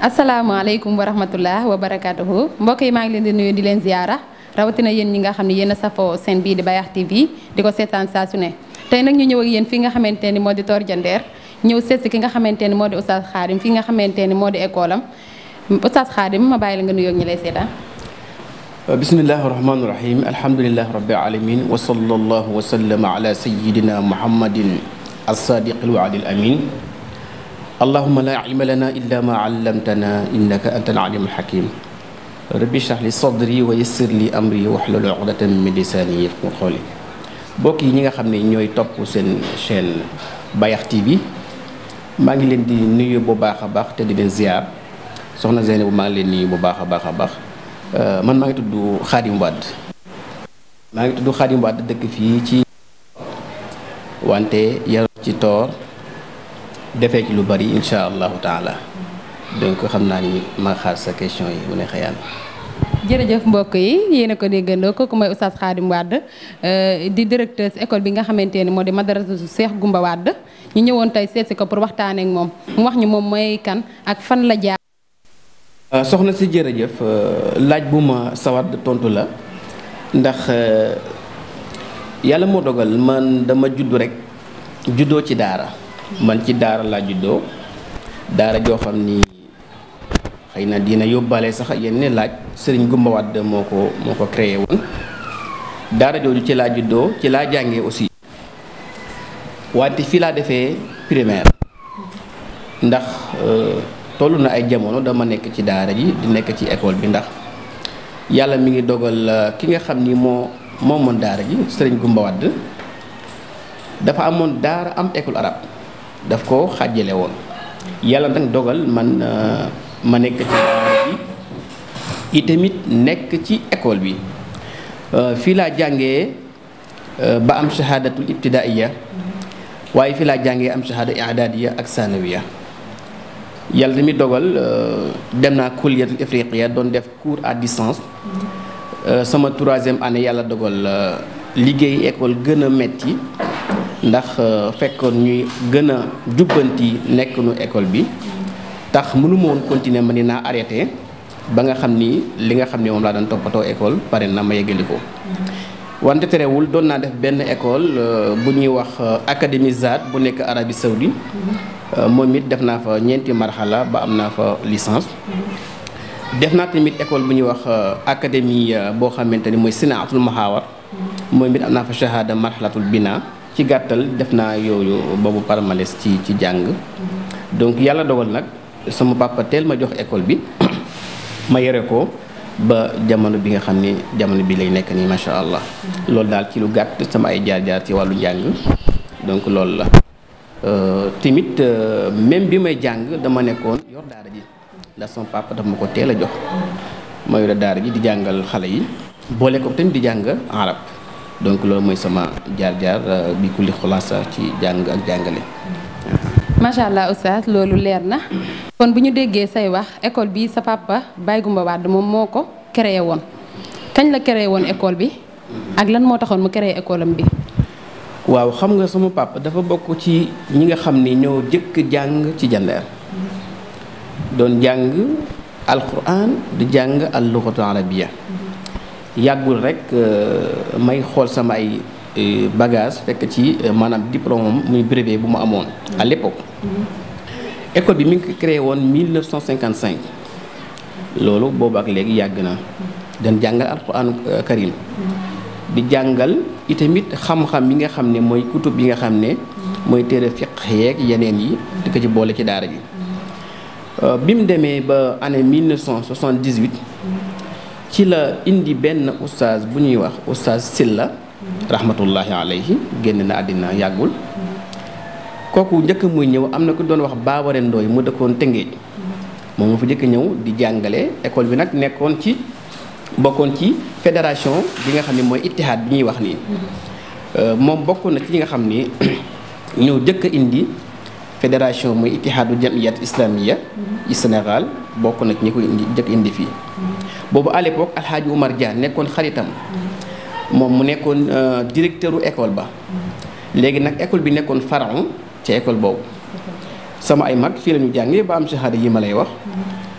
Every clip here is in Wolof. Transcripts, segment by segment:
asalaamaaleykum wa rahmatullah wa barakatuhu mbokk yi maa ngi leen di nuyu di leen ziyaara rawatina yéen ñi nga xam ne yéen a safoo seen bii di Bayakh TV di ko seetaan saa su ne tey nag ñu ñëw ak yéen fi nga xamante ni moo di Tor Diender ñëw seet si ki nga xamante ni moo di Oustaz Khadim fi nga xamante ni moo di école am Oustaz Khadim ma bàyyi la nga nuyoo ak ñi lay seetaan bismillahi rahmaani rahim alhamdulilahi rabbil alamin wa sallallahu wa sallama ala sayidina muhammadin as-sadiq al-wa'd al-amin allahuma la ilma lana illa ma allamtana innaka anta al-alim al-hakim rabbi shrah li sadri wa yassir li amri wahlul uqdatan min lisani yafqahu qawli mbokk yi ñi nga xam ne ñooy topp seen chaîne Bayakh TV maa ngi leen di nuyu bu baax a baax te di leen ziar soxna Zeynab maa ngi leen nuyu bu baax a baax a baax man maa ngi tudd Khadim Wade maa ngi tudd Khadim Wade dëkk fii ci wante yaru ci Tor defee ci lu bari insha allahu taala donc xam naa ni ma xaar sa question yi mu ne xëyaan jërëjëf mbokk yi yéen a ko déggandoo kooku mooy Oustaz Khadim Wade di directeur école bi nga xamante ni moo di madrasa Cheikh Goumba Wade ñu ñëwoon tey seet si ko pour waxtaanee ak moom mu wax ñu moom mooy kan ak fan la jaar. soxna si jërëjëf laaj bu ma sawar tontu la ndax yàlla moo dogal man dama juddu rek juddoo ci daara man ci daara laa juddoo daara joo xam ni xëy na dina yóbbaale sax yenn laaj sëriñ Goumba Wade moo ko moo ko créé woon daara jooju ci laa juddoo ci laa jàngee aussi wante fii laa defee primaire ndax toll na ay jamono dama nekk ci daara ji di nekk ci école bi ndax yàlla mi ngi dogal ki nga xam ni moo moomoon daara ji sëriñ Goumba Wade dafa amoon daara am école arabe daf ko xàjjale woon yàlla nag dogal man ma nekk ci daara ji itamit nekk ci école bi fii laa jàngee ba am shahadatul ibtidaiya waaye fii laa jàngee am shahada i'dadiya ak sanawiya yàlla tamit dogal dem naa kulliyatul ifriqiya doon def cours à distance sama troisième année yàlla dogal liggéey école gën a metti ndax fekkoon ñuy gën a jubbanti nekk nu école bi tax mënuma woon continuer ma ni naa arrêté ba nga xam ni li nga xam ni moom laa doon toppatoo école pare na ma yeggali ko wante terewul doon naa def benn école bu ñuy wax académie ZAD bu nekk Arabie Saoudite moom it def naa fa ñeenti marxala ba am naa fa licence def naa tamit école bu ñuy wax académie boo xamante ni mooy sinaatul mahawar moom it am naa fa shahada marxalatul bina ci gàttal def naa yooyu boobu parmales ci ci jàng donc yàlla dogal nag sama papa teel ma jox école bi ma yore ko ba jamono bi nga xam ni jamono bi lay nekk nii macha allah loolu daal ci lu gàtt sama ay jaar-jaar ci wàllu njàng donc loolu la tamit même bi may jàng dama nekkoon yor daara ji ndax sama papa daf ma ko teel a jox ma yore daara ji di jàngal xale yi boole ko tamit di jàng arab donc loolu mooy sama jaar-jaar bi kulli xulaasa ci jàng ak jàngale. macha allah oustaz loolu leer na kon bu ñu déggee say wax école bi sa papa Baye Goumba Wade moom moo ko créé woon kañ la créé woon école bi ak lan moo taxoon mu créé école am bi. waaw xam nga sama papa dafa bokk ci ñi nga xam ni ñoo jëkk jàng ci jandeer doon jàng alquran di jàng al lughatu arabia yàggul rek may xool sama ay bagage fekk ci maanaam diplôme muy brevet bu mu amoon à l'époque école bi mi ngi ko créé woon 1955 loolu boobu ak léegi yàgg na dañ jàngal alquran karim di jàngal itamit xam-xam yi nga xam ne mooy kutub yi nga xam ne mooy téere fiq yeeg yeneen yi di ko ci boole ci daara ji bi mu demee ba année 1978 ci la indi benn oustaz bu ñuy wax oustaz Silla rahmatullahi alayhi génn na àddina yàggul kooku njëkk muy ñëw am na ku doon wax Baabare Ndooy mu dëkkoon Tëngéej moom moo fa njëkk ñëw di jàngale école bi nag nekkoon ci bokkoon ci fédération bi nga xam ne mooy ittihaad bi ñuy wax nii moom bokkoon na ci ñi nga xam ni ñëw jëkk a indi fédération muy ittihaadu jamiyat islamiya ci Sénégal bokk na ci ñi ko indi jëkk indi fii boobu à l'époque alxaaji Oumar Dia nekkoon xaritam moom mu nekkoon directeur u école ba léegi nag école bi nekkoon pharaon ci école boobu sama ay mag fii la ñu jàngee ba am shahada yi ma lay wax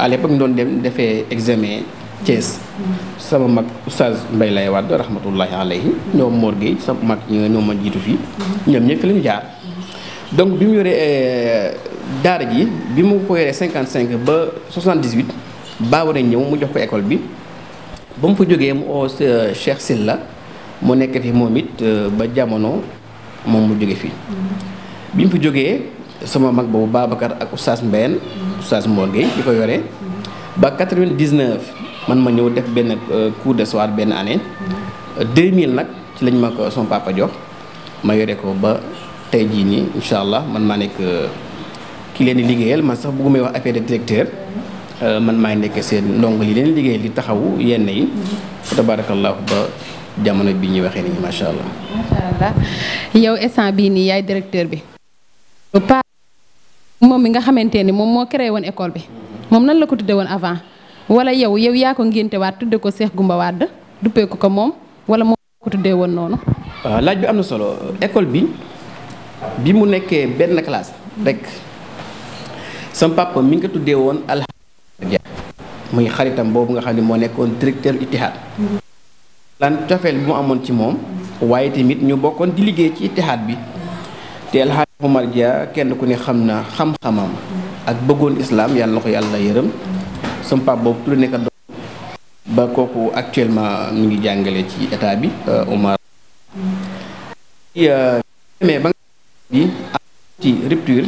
à l'époque ñu doon dem defee examen Thiès sama mag oustaz Mbaye lay Wade rahmatullahi alayhi ñoom Mor Gueye sama mag ñi nga ñoom ma jiitu fii ñoom ñëpp fi la ñu jaar donc bi mu yoree daara ji bi mu ko yoree 55 ba 78 baaw nañ ñëw mu jox ko école bi ba mu fa jógee mu oo Cheikh Silla mu nekk fi moom it ba jamono moom mu jóge fii bi mu fi jógee sama mag boobu Babacar ak oustaz Mbène oustaz Mor Gueye di ko yoree ba 99 man ma ñëw def benn cours de soir benn année 2000 nag ci lañ ma ko sama papa jox ma yore ko ba tey jii nii incha allah man maa nekk ki leen di liggéeyal man sax bëggumay wax affaire de directeur man maay nekk seen ndongo li leen liggéeyal di taxawu yenn yi fa tabarakallahu ba jamono bi ñuy waxee nii macha allah. macha allah yow instant bii nii yaay directeur bi. pa moom mi nga xamante ni moom moo créé woon école bi moom nan la ko tuddee woon avant. wala yow yow yaa ko ngénte waat tudde ko Cheikh Goumba Wade duppee ko ko moom wala moom ko tuddee woon noonu. waaw laaj bi am na solo école bi bi mu nekkee benn classe rek sama papa mi ngi ko tuddee woon alhamdulilah muy xaritam boobu nga xam ne moo nekkoon directeur Itihad. lan cofeel bi mu amoon ci moom. waaye tamit ñu bokkoon di liggéey ci Itihad bi te alhamdulilah Omar Dia kenn ku ne xam na xam-xamam. ak bëggoon islam yàlla na ko yàlla yërëm. sama papa boobu tudd nekk doom ba kooku actuellement mu ngi jàngale ci état bi Omar demee ba nga bi ci rupture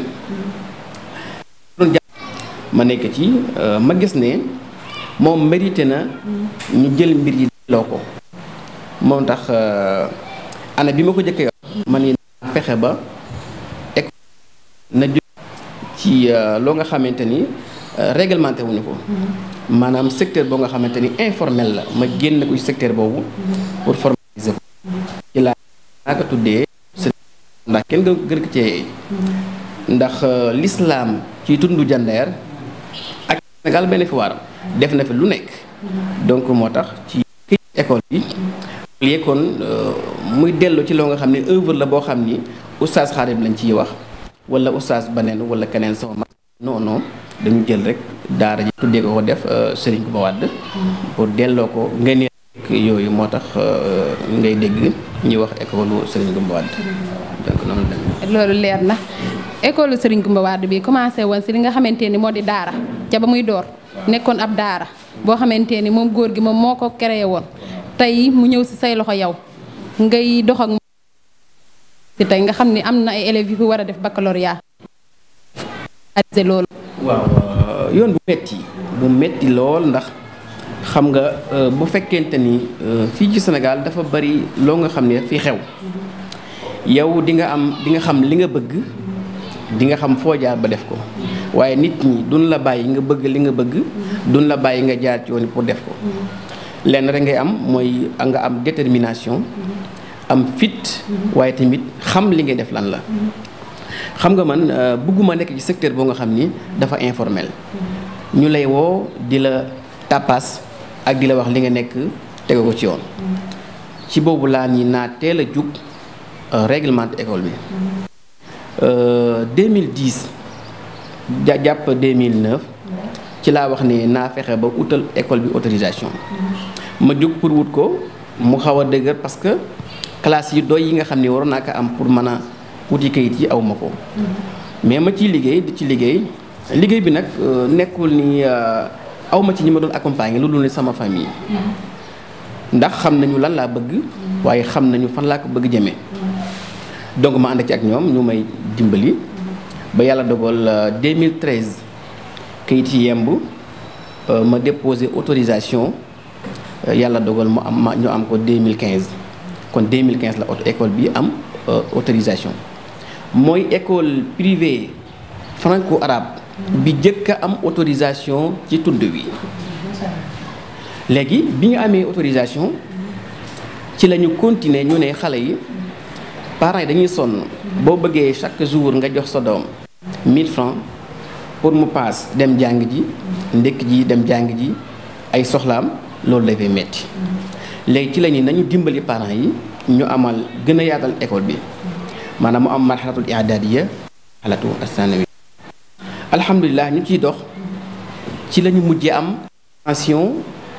doon jàng ma nekk ci ma gis ne moom mérité na ñu jël mbir yi delloo ko moom tax ana bi ma ko jëkkee man ni fexe ba école na jóg ci loo nga xamante ni réglementé wuñu ko maanaam secteur boo nga xamante ni informel la ma génn ko ci secteur boobu pour formaliser ko ci laa naa ko tuddee ndax kenn nga gën ko cee ndax l'islam ci tundu jandeer ak Sénégal benn fi waar def na fi lu nekk donc moo tax ci këy école bi lii kon muy dellu ci loo nga xam ne œuvre la boo xam ni oustaz Xaadim lañ ciy wax wala oustaz baneen wala keneen sama mag non non dañu jël rek daara ji tuddee ko ko def Serigne Goumba Wade pour delloo ko ngeen yooyu moo tax ngay dégg ñuy wax école Serigne Goumba Wade donc noonu la loolu leer na école Serigne Goumba Wade bi commencé woon si li nga xamante ni moo di daara ca ba muy door nekkoon ab daara boo xamante ni moom góor gi moom moo ko créé woon tey mu ñëw si say loxo yow ngay dox ak si tey nga xam ni am na ay élèves yu fi war a def baccalauréat loolu waaw yoon bu metti bu metti lool ndax xam nga bu fekkente ni fii ci Sénégal dafa bari loo nga xam ne fi xew yow di nga am di nga xam li nga bëgg di nga xam foo jaar ba def ko waaye nit ñi duñ la bàyyi nga bëgg li nga bëgg duñ la bàyyi nga jaar ci yoon pour def ko lenn rek ngay am mooy nga am détermination am fit waaye tamit xam li ngay def lan la xam nga man bëgguma nekk ci secteur boo nga xam ni dafa informel ñu lay woo di la tapas ak di la wax li nga nekk tege ko ci yoon ci boobu laa ni naa teel a jug réglementé école bi 2010 ja jàpp 2009 ci laa wax ne naa fexe ba utal école bi autorisation ma jug pour wut ko mu xaw a dëgër parce que classe yi doy yi nga xam ne waroon naa ko am pour mën a wuti kayit yi aw ma ko mais ma ciy liggéey di ci liggéey liggéey bi nag nekkul ni aw ma ci ñi ma doon accompagner lu dul ne sama famille ndax xam nañu lan laa bëgg waaye xam nañu fan laa ko bëgg jëmee donc ma ànd ci ak ñoom ñu may dimbali ba yàlla dogal 2013 kayit yi yemb ma déposé autorisation yàlla dogal mu am ma ñu am ko 2015 kon 2015 la auto école bi am autorisation mooy école privée franco-arabe bi jëkk a am autorisation ci tund wi léegi bi ñu amee autorisation ci la ñu continuer ñu ne xale yi parents yi dañuy sonn boo bëggee chaque jour nga jox sa doom 1000 francs pour mu paas dem jàng ji ndekk ji dem jàng ji ay soxlaam loolu dafay metti léegi ci la ñu nañu dimbali parents yi ñu amal gën a yaatal école bi maanaam mu am marxalatul i'dadiya xalatu asanawi alhamdulilah ñu ciy dox ci la ñu mujjee am formation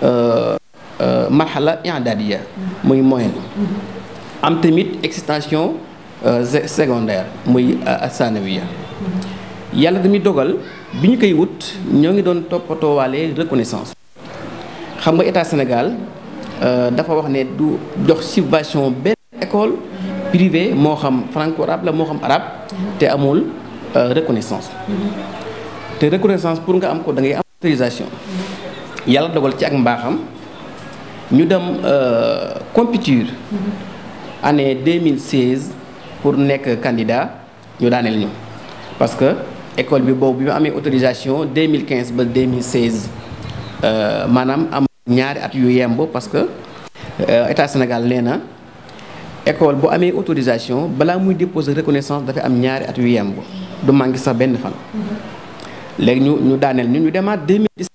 marhala i'dadiya muy moyenne am tamit extension secondaire muy sanawiya yàlla dañuy dogal bi ñu koy wut ñoo ngi doon toppatoowaale reconnaissance xam nga état Sénégal dafa wax ne du jox subvention benn école privée moo xam franco arabe la moo xam arabe te amul reconnaissance te reconnaissance pour nga am ko da ngay am autorisation yàlla dogal ci ak mbaaxam ñu dem compétition année 2016 pour nekk candidat ñu daaneel ñu parce que école bi boobu bi mu amee autorisation 2015 ba 2016 maanaam am ñaari at yu yemb parce que état Sénégal nee na école bu amee autorisation balaa muy déposer reconnaissance dafay am ñaari at yu yemb du manqué sax benn fan. léegi ñu ñu daaneel ñu ñu demaat 2017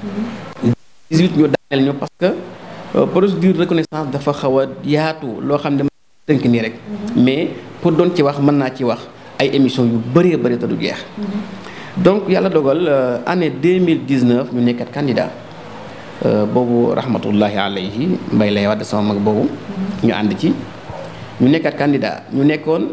2018 ñu daaneel ñu parce que procédure reconnaissance dafa xaw a yaatu loo xam ne tënk nii rek mais pour doon ci wax mën naa ci wax ay émissions yu bëree bëri te du jeex donc yàlla dogal année 2019 ñu nekkat candidat boobu rahmatullahi alayhi mbay lay wax sama mag boobu ñu ànd ci ñu nekkat candidat ñu nekkoon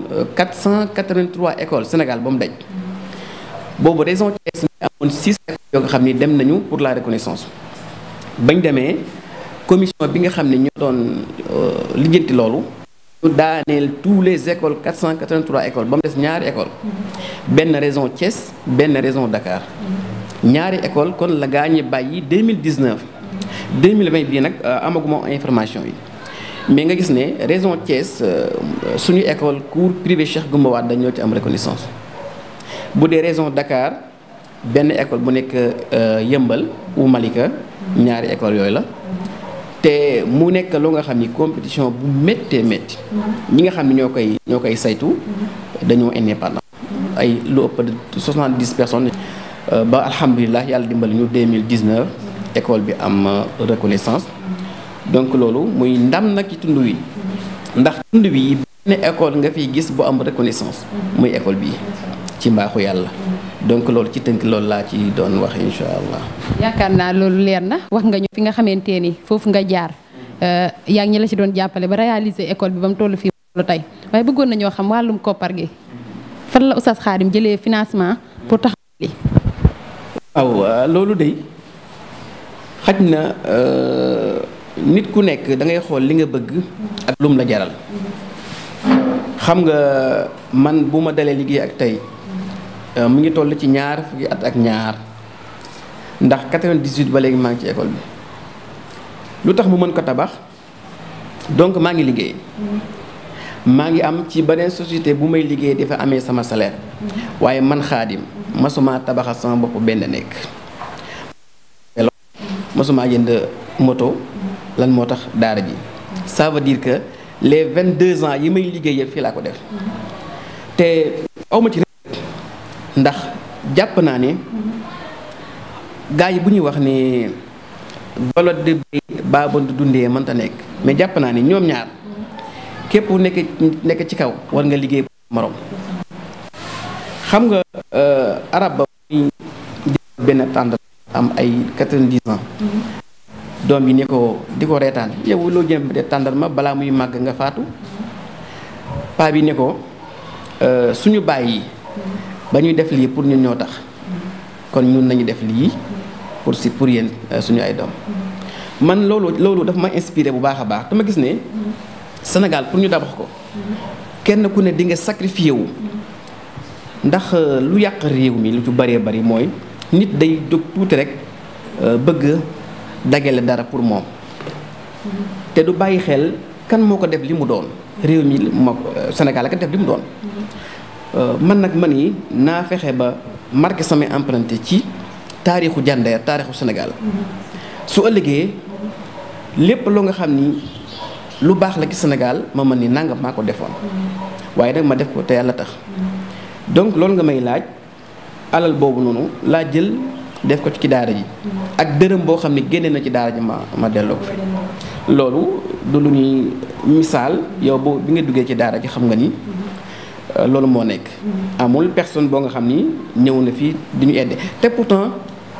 483 écoles Sénégal ba mu daj boobu région Thiès mi amoon 6 écoles yoo nga xam ni dem nañu pour la reconnaissance bañ demee commission bi nga xam ne ñoo doon lijjanti loolu ñu daaneel tous les écoles 483 écoles ba mu des ñaari école benn région Thiès benn région Dakar ñaari école kon la gaa ñi bàyyi 2019 2020 bii nag amaguma information yi mais nga gis ne région Thiès suñu école cours privé Cheikh Goumba Wade dañoo ci am reconnaissance bu dee région Dakar benn école bu nekk Yëmbal ou Malika ñaari école yooyu la te mu nekk lu nga xam ni compétition bu méttee métti ñi nga xam ne ñoo koy ñoo koy saytu dañoo indépendant ay lu ëpp de soixante-dix personnes ba alhamdulilah yàlla dimbali ñu 2019 école bi am reconnaissance donc loolu muy ndam nag ci tund wi ndax tund wi benn école nga fiy gis bu am reconnaissance muy école bii ci mbaaxu yàlla donc loolu ci tënk loolu laa ci doon wax incha allah. yaakaar naa loolu leer na wax nga ñu fi nga xamante ni foofu nga jaar yaa ngi ñi la ci doon jàppale ba réaliser école bi ba mu toll fii lu tey waaye bëggoon nañoo xam wàllum koppar gi fan la Oustaz Khadim jëlee financement pour taxaw li waaw loolu de xaj na nit ku nekk da ngay xool li nga bëgg ak lum la jaral xam nga man bu ma dalee liggéey ak tey mu ngi toll ci ñaar fukki at ak ñaar ndax 98 ba léegi maa ngi ci école bi lu tax mu mën ko tabax donc maa ngi liggéey maa ngi am ci beneen société bu may liggéey dafa amee sama salaire waaye man xaadim masuma tabaxal sama bopp benn nekk masuma jënd moto lan moo tax daara ji ça veut dire que les 22 ans yi may liggéey yëpp fii laa ko def te awma ci ndax jàpp naa ne gars yi bu ñuy wax ne bolo de béy baabon du dundee mënta nekk mais jàpp naa ne ñoom ñaar képp nekk nekk ci kaw war nga liggéey morom xam nga arab ba muy benn tànd am ay 90 ans doom bi ne ko di ko reetaan yow loo jëm de tàndarma balaa muy màgg nga faatu paa bi ne ko suñu bàyyi ba ñuy def lii pour ñun ñoo tax kon ñun nañu def lii pour si pour yéen suñu ay doom man loolu loolu dafa ma inspiré bu baax a baax dama gis ne Sénégal pour ñu dabax ko kenn ku ne di nga sacrifié wu ndax lu yàq réew mi lu ci bëree bëri mooy nit day jóg tuuti rek bëgg dagale dara pour moom te du bàyyi xel kan moo ko def li mu doon réew mi moo Sénégal la ko def li mu doon man nag man yi naa fexe ba marqué samay emprunté ci taarixu Jandeer taarixu Sénégal su ëllëgee lépp loo nga xam ni lu baax la ci Sénégal ma mën ni nangam maa ko defoon waaye nag ma def ko te yàlla tax donc loolu nga may laaj alal boobu noonu laa jël def ko ci daara ji ak dërëm boo xam ne génne na ci daara ji ma ma delloo ko fi loolu du lu ñuy misaal yow boo bi nga duggee ci daara ji xam nga ni loolu moo nekk amul personne boo nga xam ni ñëw na fii di ñu aidé te pourtant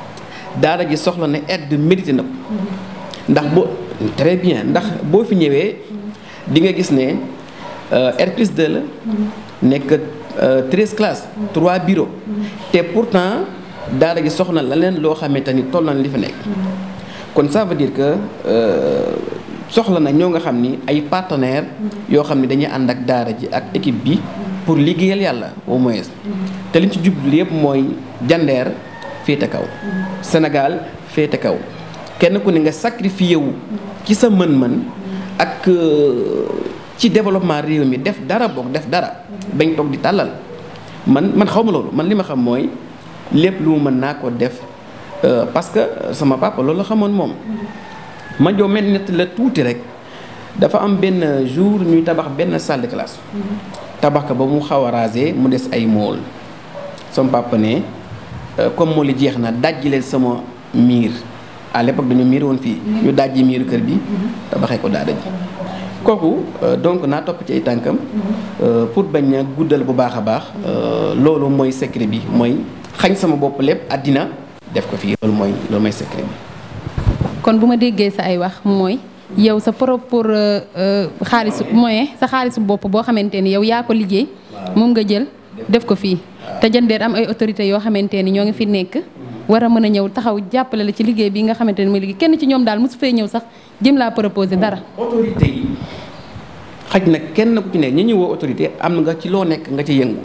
daara ji soxla na aide mérité na ko ndax boo très bien ndax boo fi ñëwee di nga gis ne R plus 2 la nekk treize classes trois bureaux te pourtant daara ji soxna la leen loo xamante ni toll na li fa nekk kon ça veut dire que soxla na ñoo nga xam ni ay partenaires yoo xam ni dañuy ànd ak daara ji ak équipe bi pour liggéeyal yàlla au moins te liñ ci jublu yëpp mooy jandeer féete kaw Sénégal féete kaw kenn ku ne nga sacrifié wu ci sa mën-mën ak ci développement réew mi def dara boog def dara bañ toog di tàllal man man xaw ma loolu man li ma xam mooy lépp lu mu mën naa ko def parce que sama papa loolu la xamoon moom ma joo mel nett la tuuti rek dafa am benn jour ñuy tabax benn salle de classe tabax ko ba mu xaw a rasé mu des ay mool sama papa ne comme mool yi jeex na dajji leen sama miir à l'époque dañu miir woon fii ñu dajji miiru kër bi tabaxee ko daara ji kooku donc naa topp ci ay tànkam pour bañ a guddal bu baax a baax loolu mooy secret bi mooy xañ sama bopp lépp àddina def ko fii loolu mooy loolu mooy secret bi kon bu ma déggee sa ay wax mooy yow sa propre xaalisu moyen sa xaalisu bopp boo xamante ni yow yaa ko liggéey moom nga jël def ko fii te jandeer am ay autorités yoo xamante ni ñoo ngi fi nekk war a mën a ñëw taxaw jàppale la ci liggéey bi nga xamante ni mooy liggéey kenn ci ñoom daal mosu fee ñëw sax jëm laa proposé dara. autorité yi xaj na kenn ku ci nekk ñi ñu woo autorité am nga ci loo nekk nga ci yëngu.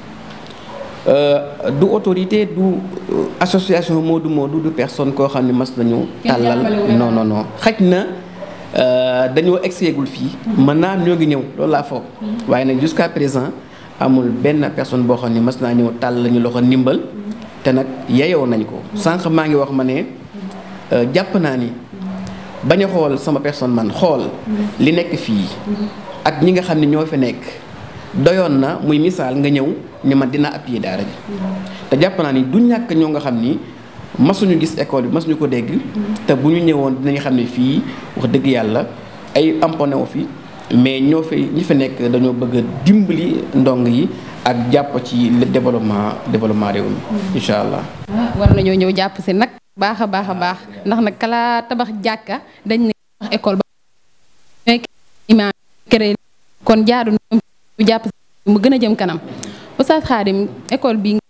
du autorité du association Modou Modou du personne koo xam ne mas nañu tàllal non non non xaj na dañoo egseegul fii mën naa ñoo ngi ñëw loolu laa foog waaye nag jusqu'à présent amul benn personne boo xam ne mas naa ñëw tàll lañu loxo ndimbal te nag yeyoo nañ ko sànq maa ngi wax ma ne jàpp naa ni bañ a xool sama personne man xool li nekk fii ak ñi nga xam ne ñoo fi nekk doyoon na muy misaal nga ñëw ni man dina appuyer daara ji te jàpp naa ni du ñàkk ñoo nga xam ni masuñu gis école bi masuñu ko dégg te bu ñu ñëwoon dinañu xam ne fii wax dëgg yàlla ay amponé wu fi mais ñoo fi ñi fi nekk dañoo bëgg a dimbali ndong yi ak jàpp ci le développement développement réew mi incha allah. war nañoo ñëw jàpp si nag baax a baax a baax ndax nag kala tabax jàkka dañ ne tabax école ba imaam créé kon jaadu ñoom ñu jàpp si mu gën a jëm kanam Oustaz Khadim école bi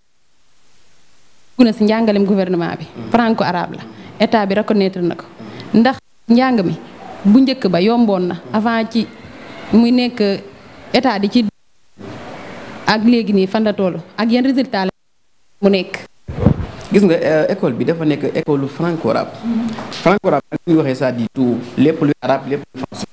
na si njàngalem gouvernement bi franco arabe la état bi reconnaître na ko ndax njàng mi bu njëkk ba yomboon na avant ci muy nekk état di ci ak léegi nii fan la toll ak yan résultat la mu nekk gis nga école bi dafa nekk école franco arabe franco arabe ak ñu waxee ça dit tout lépp luy arabe lépp luy français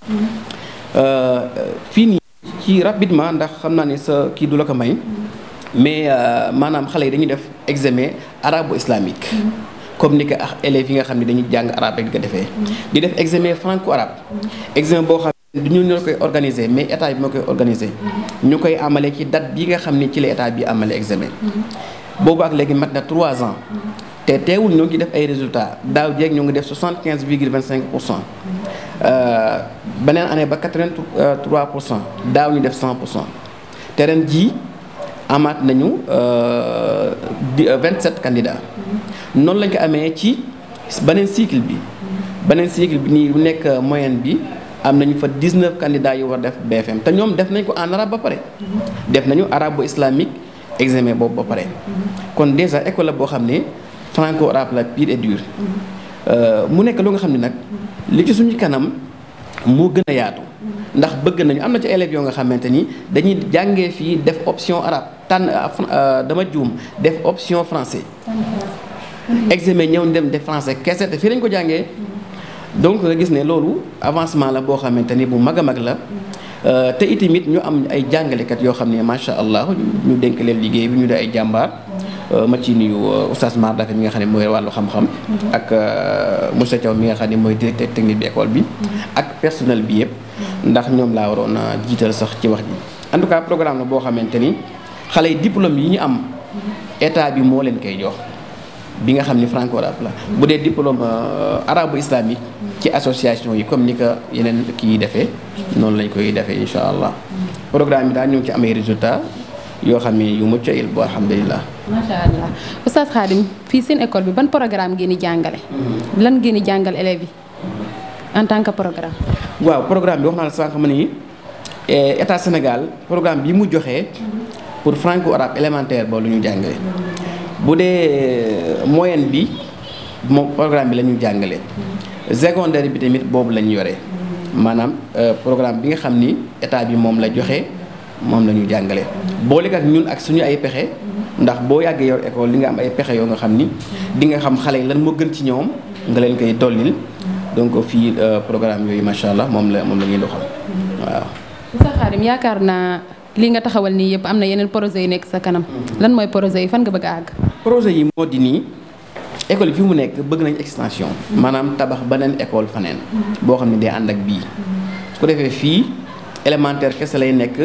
fii nii ci rapidement ndax xam naa ne sa kii du la ko may mais maanaam xale yi dañuy def examen arabo islamique comme ni ko ak élèves yi nga xam ne dañuy jàng arabe rek di ko defee di def examen franco arabe examen boo xam ne du ñu ñoo koy organiser mais état bi moo koy organiser ñu koy amale ci date bi nga xam ne ci la état bi amale examen boobu ak léegi mat na trois ans te teewul ñoo ngi def ay résultats daaw jéeg ñoo ngi def soixante quinze virgule vingt cinq pour cent beneen année ba quatre vingt trois pour cent daaw ñu def cent pour cent te ren jii amaat nañu vingt sept candidats noonu lañ ko amee ci beneen cycle bi beneen cycle bi nii bu nekk moyenne bi am nañu fa dix neuf candidats yu war def BFM te ñoom def nañ ko en arabe ba pare def nañu arabo islamique examen boobu ba pare kon déjà école la boo xam ne franco arabe la pure et dure mu nekk loo nga xam ne nag li ci suñu kanam moo gën a yaatu ndax bëgg nañu am na ci élèves yoo nga xamante ni dañuy jàngee fii def option arabe tànn dama juum def option français examen ñëw dem def français kese te fii lañ ko jàngee donc nga gis ne loolu avancement la boo xamante ni bu mag a mag la te itamit ñu am ay jàngalekat yoo xam ne macha allah ñu dénk leen liggéey bi ñu dee ay jàmbaar ma ci nuyu oustaz Mar Dafe mi nga xam ne mooy wàllu xam-xam. ak monsieur Thiaw mi nga xam ne mooy directeur technique bi école bi. ak personnel bi yëpp. ndax ñoom laa waroon a jiital sax ci wax ji. en tout cas programme la boo xamante ni xale yi diplôme yi ñu am état bi moo leen koy jox bi nga xam ni franco arabe la. bu dee diplôme arabo islamique. ci association yi comme ni ko yeneen kii yi defee. noonu lañ koy defee incha allah. programme bi daal ñu ngi ci amee résultat yoo xam ne yu mucc ayib bu alhamdulilah. macha allah Oustaz Khadim fii seen école bi ban programme ngeen di jàngale. lan ngeen di jàngal élèves yi en tant que programme. waaw programme bi wax naa la sànq ma ni état Sénégal programme bi mu joxee pour franco arabe élémentaire boobu lu ñu jàngale bu dee moyenne bi moom programme bi la ñu jàngale secondaire bi tamit boobu la ñu yore maanaam programme bi nga xam ni état bi moom la joxe moom la ñu jàngale boole ak ñun ak suñu ay pexe ndax boo yàggee yor école li nga am ay pexe yoo nga xam ni di nga xam xale yi lan moo gën ci ñoom nga leen koy dollil donc fii programme yooyu macha allah moom la moom la ñuy doxal waaw. Oustaz Khadim yaakaar naa li nga taxawal nii yëpp am na yeneen projet yu nekk sa kanam lan mooy projet yi fan nga bëgg a àgg. projet yi moo di nii école yi fi mu nekk bëgg nañ extension. maanaam tabax beneen école faneen. boo xam ne day ànd ak bii. su ko defee fii élémentaire kese lay nekk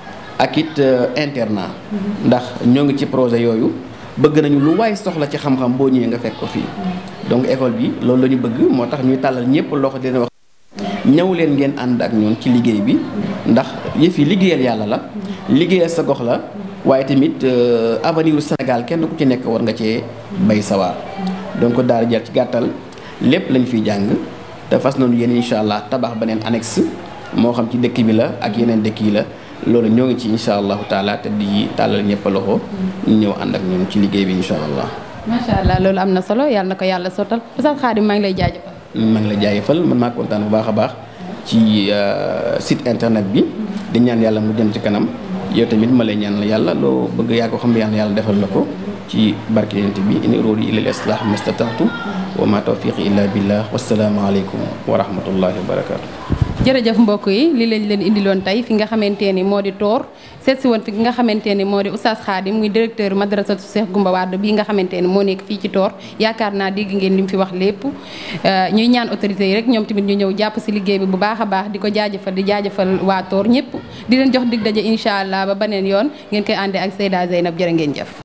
ak it internat. ndax ñoo ngi ci projet yooyu bëgg nañu lu waay soxla ci xam-xam boo ñëwee nga fekk ko fii. donc école bi loolu la ñu bëgg moo tax ñuy tàllal ñëpp loxo dina wax. ñëw leen ngeen ànd ak ñun ci liggéey bi ndax yëf yi liggéeyal yàlla la liggéeyal sa gox la waaye tamit avenir u Sénégal kenn ku ci nekk war nga cee bay sawaar donc daal jël ci gàttal lépp lañ fiy jàng te fas nañu yéen incha allah tabax beneen annexe moo xam ci dëkk bi la ak yeneen dëkk yi la loolu ñoo ngi ci incha allahu taala te di tàllal ñëpp loxo ñu ñëw ànd ak ñun ci liggéey bi incha allah. macha allah loolu am na solo yàlla na ko yàlla sottal Oustaz Khadim maa ngi lay jaajëfal. maa ngi lay jaajëfal man maa kontaan bu baax a baax ci site internet bi di ñaan yàlla mu jëm ci kanam yow tamit ma lay ñaan yàlla loo bëgg yaa ko xam yàlla yàlla defal la ko ci barke yonent bi in uriidu illa al-islaah mastata'tu wa ma tawfiqi illa billah wassalaamu aleykum wa rahmatullahi wa barakaatu. jërëjëf mbokk yi li lañ leen indiloon tey fi nga xamante ni moo di toor seet si woon fi nga xamante ni moo di Oustaz Khadim muy directeur madrasatu Cheikh Goumba Wade bii nga xamante ni moo nekk fii ci toor yaakaar naa dégg ngeen li mu fi wax lépp ñuy ñaan autorités yi rek ñoom tamit ñu ñëw jàpp si liggéey bi bu baax a baax di ko jaajëfal di jaajëfal waa toor ñëpp di leen jox dig daje incha allah ba beneen yoon ngeen koy àndee ak Seyda Zeynab jërë ngeen jëf